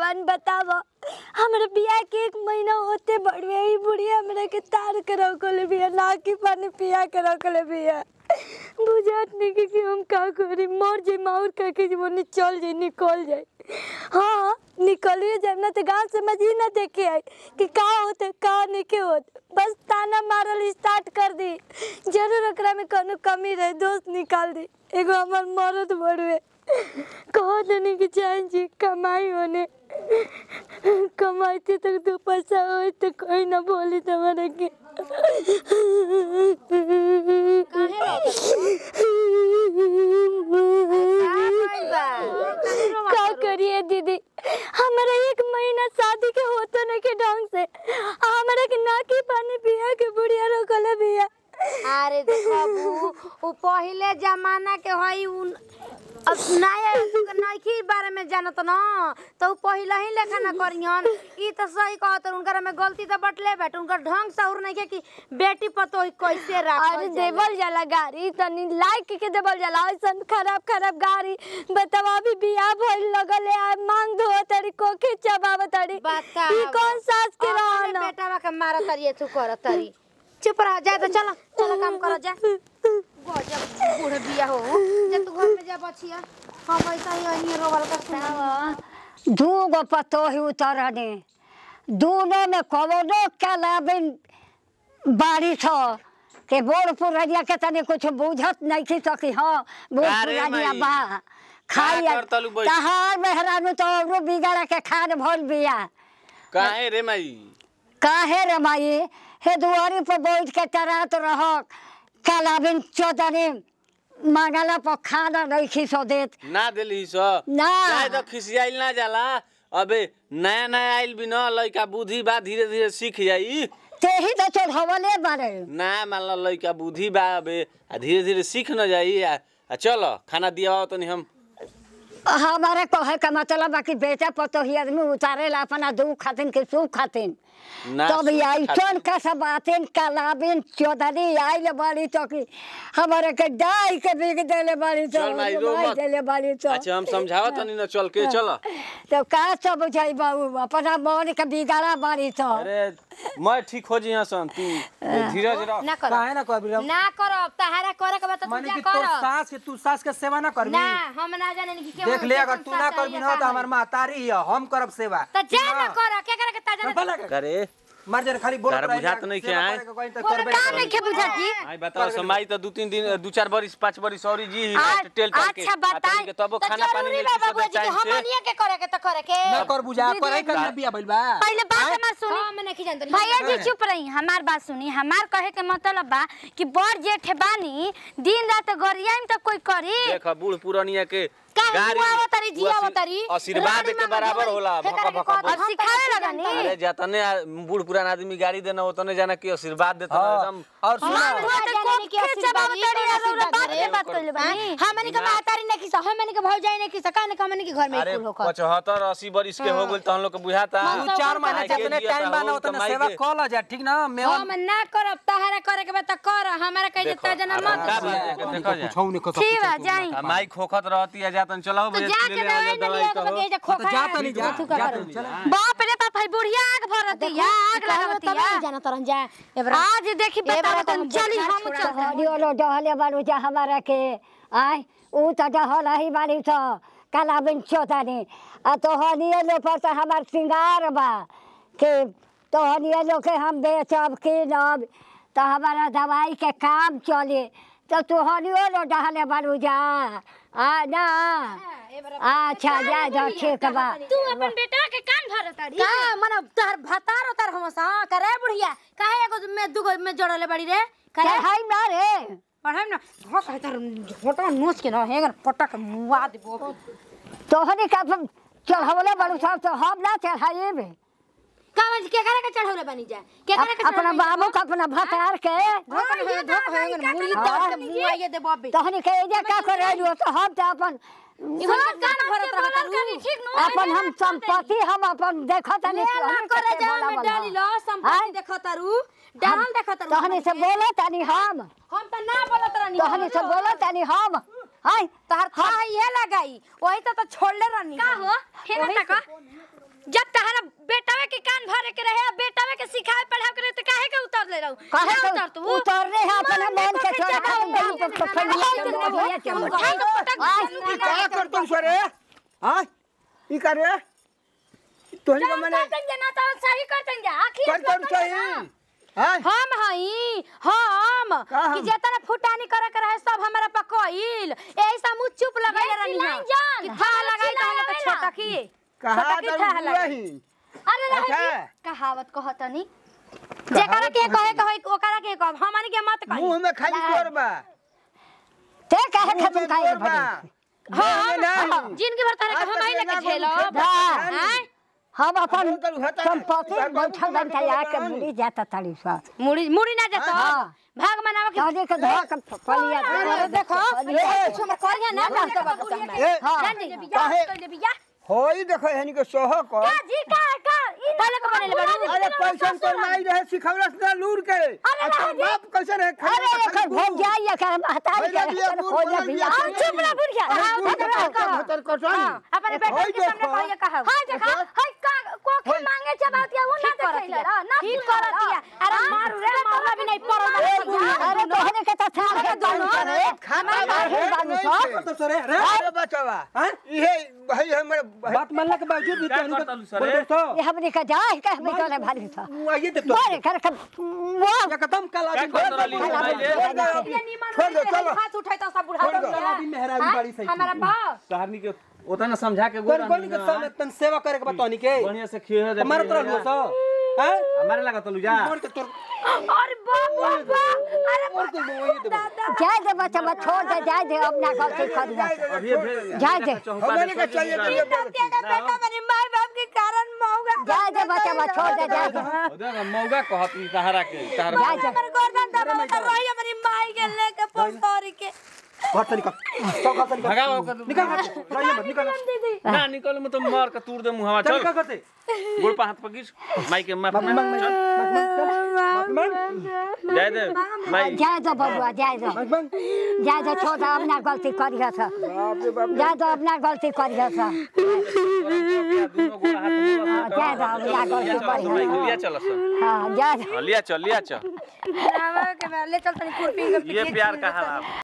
भगवान बताव हमरा बियाह के एक महीना होते बड़वे ही बुढ़िया हमरा के तार के रखले बिया ना की पानी पिया के रखले बिया बुझात नहीं कि, कि हम का करी मर जाई माउर का के जीवन चल जाई निकल जाई हाँ निकलिए जाए ना तो गाँव समझ ही ना देखे आई कि का होते का नहीं के होत बस ताना मारल स्टार्ट कर दी जरूर ओकरा में कोनो कमी रहे दोस्त निकाल दी एगो हमार मरद बड़वे कहो देने की चाहे जी कमाई होने कमाइते तक दो पैसा हो तो कोई ना बोली तुम्हारे के का करिए दीदी हमारा एक महीना शादी के होतो नहीं के ढंग से हमारा के ना की पानी पिया के बुढ़िया रोकले बिया अरे देखो बू उ पहिले जमाना के हई उन अब नया नइखी बारे में जानत न तो उ पहिले ही लेखा न करियन ई तो सही कहत उनकर में गलती तो बटले बैठ उनकर ढंग सहुर नहीं के कि बेटी पतो ही कैसे राख अरे देवल जाला गाड़ी तनी लाइक के देवल जाला ऐसन खराब खराब गाड़ी बतावा अभी बियाह भइल लगल है आ मांग धो तरी कोखे चबाव तरी बता ई कौन सास के रहन बेटा के मारा तरी तू कर तरी चुप रह जा तो चलो चलो काम करो जा गजब बूढ़ बिया हो जा तू घर में जा बचिया हम ऐसा ही अहिए रोवल का सुना दू गो पतो ही उतरने दोनों में कवनो कलाबिन बारी थो के बोर पुरनिया के तने कुछ बुझत नहीं थी तो कि हाँ बोर अरे पुरनिया माई, बा खाई का करतलू बैठ? तहार मेहरानू तो औरो बिगड़ा के खान भल बिया काहे रे माई काहे रे माई हे दुआरी पर बैठ के टरात रह कलाबिन चौदने मांगला पर खाना नहीं खिसो देत ना दिली सो ना चाहे तो खिसियाइल ना जाला अबे नया नया आइल भी न लइका बुद्धि बा धीरे धीरे सीख जाई तेही तो चढ़वले बारे ना मान लो लइका बुद्धि बा अबे आ धीरे धीरे सीख न जाई आ, आ चलो खाना दिया तनी हम हमारे कहे का मतलब बा कि बेटा पतोही आदमी उतारेला अपना दुख खातिन के सुख खातिन ना तब सुख ऐसन का सब बातिन कलाबिन चौधरी आइल बाड़ी तो कि हमारे के डाई के बिग देले बाड़ी तो चल माई, रो माई मत। देले बाड़ी तो अच्छा हम समझावत तनी न चल के चलो तो का सब बुझाई बाबू अपना मन के बिगाड़ा बाड़ी तो अरे मैं ठीक हो जी सन तू धीरज रख ना करो काहे ना कहबी रे ना करो तहारा करे के बता तू माने जा कि तोर करो सास के तू सास के सेवा ना करबी ना हम ना जाने कि केवन देख ले अगर कैसन तू ना सास करबी है ना या तो का हमार है। महतारी है हम करब सेवा तो जा ठीक ना करो के करे के ता जाने भला कर। करे मर जन खाली बोल तारा बुझात नहीं के आए? काम नहीं खे बुझा जी आई बताओ समाई तो दू तीन दिन दू चार बरिस पाँच बरिस और जी ही आ- टेल टाल के अच्छा आ बताई तनी के तबो तो खाना पानी जरूरी नहीं बा बाबूजी किसी कि टाइम से हमनिए के करे के तो करे के ना कर बुझा करे कर ना बिया भइल बा पहले बात हमार सुनी हम नहीं जानते भैया जी चुप रही हमार बात सुनी हमार कहे के मतलब बा कि बड़ जेठ बानी दिन रात गरियाम तक कोई करी देख बूढ़ पुरानिया के काहे गाड़ी बुआवो तारी, वो जियावो आशी- तारी? आशीर्वाद रानी के मामा बराबर ढोरी, होला के भका करे के भका कहत, भका। अब हम सिखावे तो लगनी। जानते अरे जतने आ- बूढ़ पुरान आदमी गाड़ी देना उतने जाना कि आशीर्वाद देता हाँ, एकदम और सुना हम हुआ तो कोखे कोखे जबाव जबाव तड़ी तड़ी और आशीर्वाद बात करे। के बात कइले बानी हमनी के महतारी नहीं खिसा हमनी के भौजाई नहीं खिसा काने के हमनी के घर में अरे कुल होकर पचहत्तर अस्सी बरिस के हो गइल तहन लोग के बुझाता तू चार महीना माई के जितने दिया टाइम ता बना हो, उतने कमाई सेवा के। कॉल जा ठीक ना मैं हम ना करब तहारा करे के बा त कर हमारा कह देखो, देता जना अब मत का बात है कि देखो जा कुछ नहीं कर ठीक बा जाई आ माई खोखत रहती है जातन चलाओ तो भैया जाके ले ले आ दवाई जा, न दवाई लिया के कहो बगे जा खोखा जा तनी जा तू जा का तनी चल बाप रे बाप भाई बुढ़िया आग भरती है आग लगावती जाना तरन जा एबरा आज देखी बताओ तुम चली हम चल हरियो डहले बारू जा हमारा के आय ऊ तो डहल ही बारी तो कलाबिन चौधरी आ तो हनिए लो पर तो हमार सिंगार बा के तो हनिए लो के हम बेचब कीनब तो हमारा दवाई के काम चले तो तू हनियो लो डहले बारू जा आ ना अच्छा जा जा ठीक बा तू अपन बेटा के कान भरताड़ी का मन तहर भतार उतार हम सा करे बुढ़िया काहे एगो में दुगो में जोड़ले बड़ी रे के करे है ना रे पढ़ाई ना हो कहे तर छोटा नोच के ना हेगर पटक मुआ देबो तोहनी का चढ़वले बारू सब तो हम ना चढ़ाइबे कावन के करे के चढ़ौले बनी जा के करे के अपना बाबू का अपना भतार के धोकर हो धोकर हो मुली तोड़ के मुआ ये देबो बे तहनी के एजे का करे रहियो तो हम तो अपन इवन कान भरत रहत ठीक नु अपन हम संपत्ति हम अपन देखत नहीं ना करे जा में डाली लो संपत्ति देखतारू डाल देखतारू तहनी से बोलो तनी हम हम त ना बोलत रहनी तहनी से बोलो तनी हम हाय तहर था ये लगाई वही तो तो छोड़ले रहनी का हो हेना तक जब तहरा बेटावे के कान भरे के रहे बेटावे के सिखाए पढ़ावे के रहे तो काहे के उतर ले रहू काहे ना के उतर तू उतरने है अपना मन के छोड़ के गांव के पकड़िए के बढ़िया के उठा के पटक आज ई का करतो सरे हां ई करे तोहनी के मने ना तो सही करतन जा आखिर कर कर सही हां हम हई हम का हम? कि जेतना फुटानी करे के रहे सब हमरा पकइल एही से मुंह चुप लगाइले रहनी चिल्लाई हम जान, कि था हमरा लगाई चिल्लाई त आवेला। छोटा की कहा छोटा की था दर लगाई रही अरे अच्छा रहे कहावत कहतनी जेकरा के कहे के होई ओकरा के कहब हमनी के मत कही मुंह में खाली जोर बा ते काहे मुंह खत्म में खाए जोर बा हम नहीं जिंदगी भर तारे के हम ही लेके झेलो हाँ। हम अपन हम तो होता है। संपत्ति बैठल बन के आके मुड़ी जाता तारी सा मुड़ी मुड़ी ना जतो हाँ। भाग मनावे के कहने के धोक पलिया अरे देखो कुछ हमर करिया ना ना ए जान काहे होई देखो हनी के सोह को जी का का ई पहले के बनेले बड़ू अरे पैसा तो नहीं रहे सिखवलस ना लूर के अब तो बाप कैसे रहे अरे एकर भोग जाइए कर महतारी भैया के बिया, एकर बूढ़ हो जा बनल बिया बिया। चुप रह बुढ़िया अरे हाँ, बूढ़ भतर के कहो। भतर कटवानी। हां अपने बेटा होई के सामने देखो। कहिए कहा हाय देखा हाय का कोखे होई। मांगे जबातिया वो ना ठीक करत देखैला ना ठीक करत या अरे मारू रे मारला भी नहीं पड़ल ए बुढ़िया, अरे तोहने के तो था के दोनों करे खाता बाहर है बानी नहीं सब। है। तो सरे रे अरे बचवा हैं? इहे भाई हमरे बात मानला के बावजूद भी क्या तोहनी करता लू के सरे? बोल दोस्तों ये हमने का जाए के हमने का भारी था वो आइए देखो बोले कर कर वो एकदम कला क्या करता रहली मोबाइल छोड़ दो चलो हाथ उठाई तो सब बुढ़ा छोड़ दो। कला भी मेहराबी बड़ी सही हमारा बाप तहरनी के ओतना समझा के कोन गोरा कोन के सामने तन सेवा करे के बा तोहनी के बढ़िया से खिए दे हमारे तरह हुआ सो हैं हमारे लगा तो जा मोर के तोर अरे बाप बाप बाप अरे मोर के वही देबो जाए दे बच्चा बच्चा छोड़ दे जाए दे अपना गलती कर जा अभी फिर जा दे। हमने के चाहिए तो ये बोल बेटा मेरे माँ बाप के कारण मौगा जाए दे बच्चा बच्चा छोड़ दे जाए दे मौगा कहत ई तहरा के तहरा जाए दे हमर गर्दन दबा कर रही हमारी माई के लेके पोसरी के घर से निकल सब घर से निकल भगाओ ओकर निकल घर से रहिए मत निकल ना निकल में तो मार के तूर दे मुहावा चल चल का करते गोड़ पे हाथ पकीस माई के माफ माफी मांग माफी मांग जाए दे माई जाए दो बबुआ जाए दो माफी मांग जाए दो छोड़ दो अपना गलती करिया था बाप रे बाप जाए दो अपना गलती करिया था दोनों गोड़ हाथ हाँ, जाए दो अपना गलती करिया लिया चल सर हाँ जाए दो लिया चल लिया चल ले चल तनी खुरपी के ये प्यार कहा